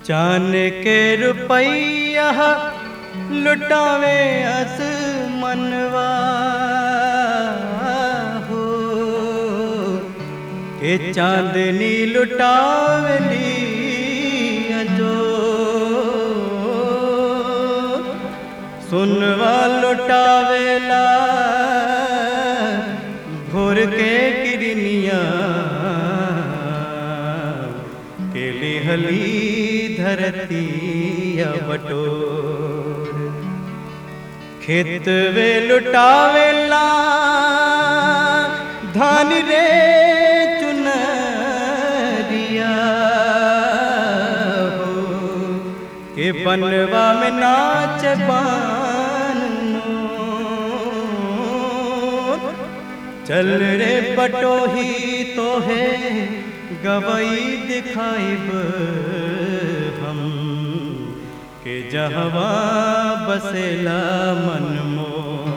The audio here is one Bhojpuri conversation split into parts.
चान के रुपैया लुटावे अस मनवा हो के चांदनी लुटावली अजो सुनवा लुटावेला भोर के किरनिया के लिहली धरती बटोर खेत वे लुटावेला धान रे चुनरिया हो के बनवा में नाच बान मोर। चल रे पटोही तो है गवई दिखाइब हम के जहवा बसेला मन मोर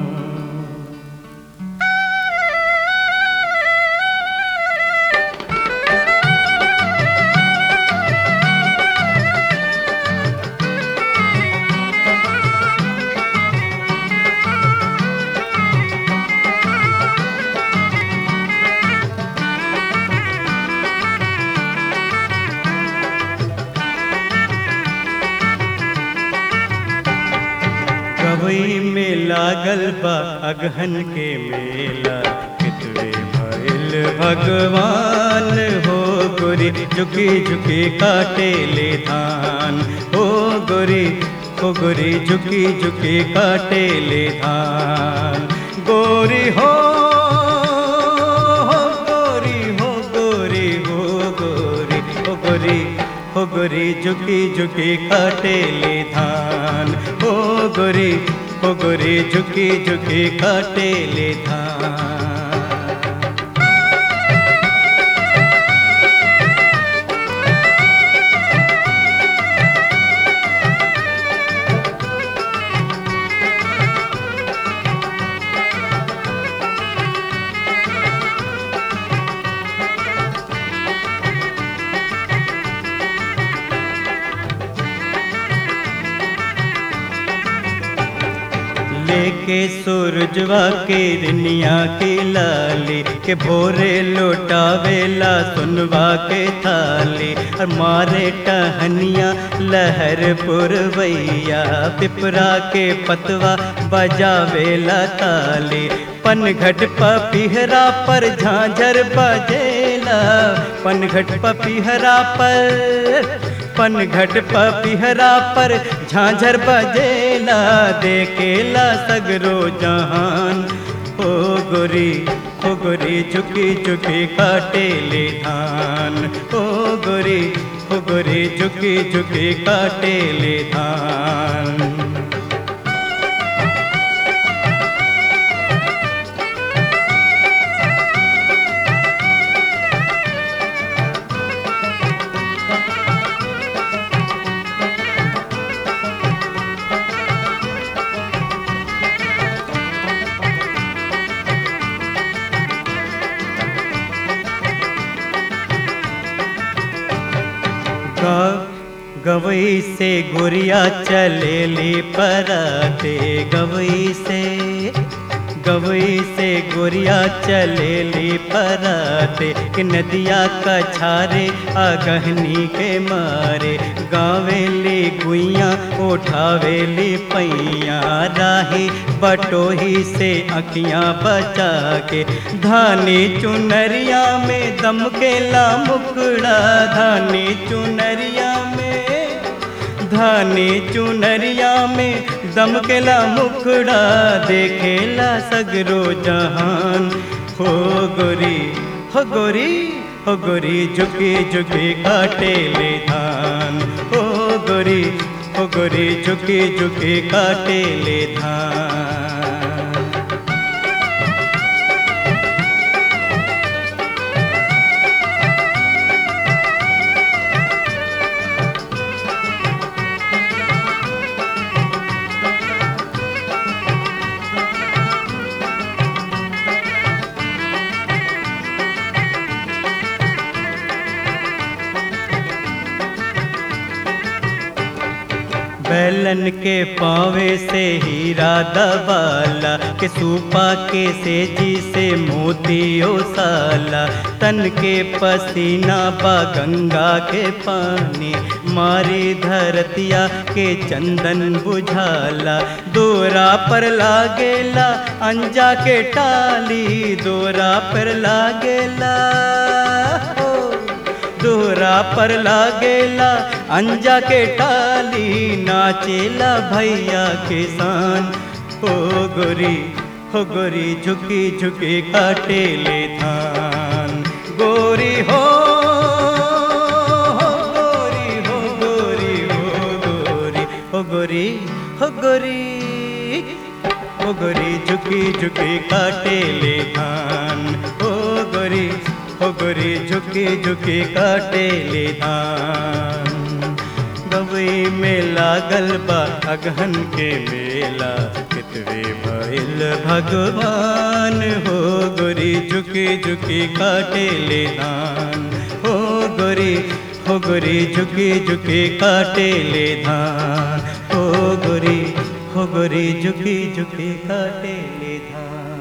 गवई में लागल बा अगहन के मेला कितवे भइल भगवान हो गोरी झुकी झुकी काटे ले धान हो गोरी हो गोरी झुकी झुकी काटे ले धान गोरी हो हो गोरी हो गोरी हो गोरी हो गोरी हो गोरी झुकी झुकी काटे ले धान हो गोरी हो गोरी झुकी झुकी काटे ले धान लेके सूरजवा के रनिया के लाली के भोरे लोटावेला सुनवा के थाली और मारे टहनिया लहर पुरवैया पिपरा के पतवा बजावेला ताली पनघट पपिहरा पर झांझर बजेला पनघट पपिहरा पर पनघट पपिहरा पर झांझर बजेला देखेला सगरो जहान हो गोरी हो गोरी झुकी झुकी काटे ले धान हो गोरी हो गोरी झुकी झुकी काटे ले धान ग- गवई से गुरिया चलेली पराते गवई से गवई से गुरिया चलेली पराते कि नदिया का छारे अगहनी के मारे गावेली गुइया उठावेली पैया राही बटोही से अखियाँ बचा के धानी चुनरिया में दम के ला मुकड़ा धानी चुनरिया में धानी चुनरिया में दम के ला मुखड़ा देखेला सगरो जहान हो गोरी हो गोरी हो गोरी झुकी झुकी काटे ले धान हो गोरी हो गोरी झुकी झुकी काटे ले धान बैलन के पावे से हीरा दबाला के सूपा के सेजी से मोतियो साला तन के पसीना बा गंगा के पानी मारी धरतिया के चंदन बुझाला दोरा पर लागेला अंजा के टाली दोरा पर लागेला हो दोहरा पर लागेला अंजा के टाली नाचेला भैया किसान हो गोरी हो गोरी झुकी झुकी काटे ले धान गोरी हो हो गोरी हो गोरी हो गोरी हो गोरी हो गोरी हो गोरी झुकी झुकी काटे ले धान हो गोरी हो गोरी झुकी झुकी काटे ले धान गवई में लागल बा अगहन के मेला कितवे भइल भगवान हो गोरी झुकी झुकी काटे ले धान हो गोरी हो गोरी झुकी झुकी काटे ले धान हो गोरी हो गोरी झुकी झुकी काटे ले धान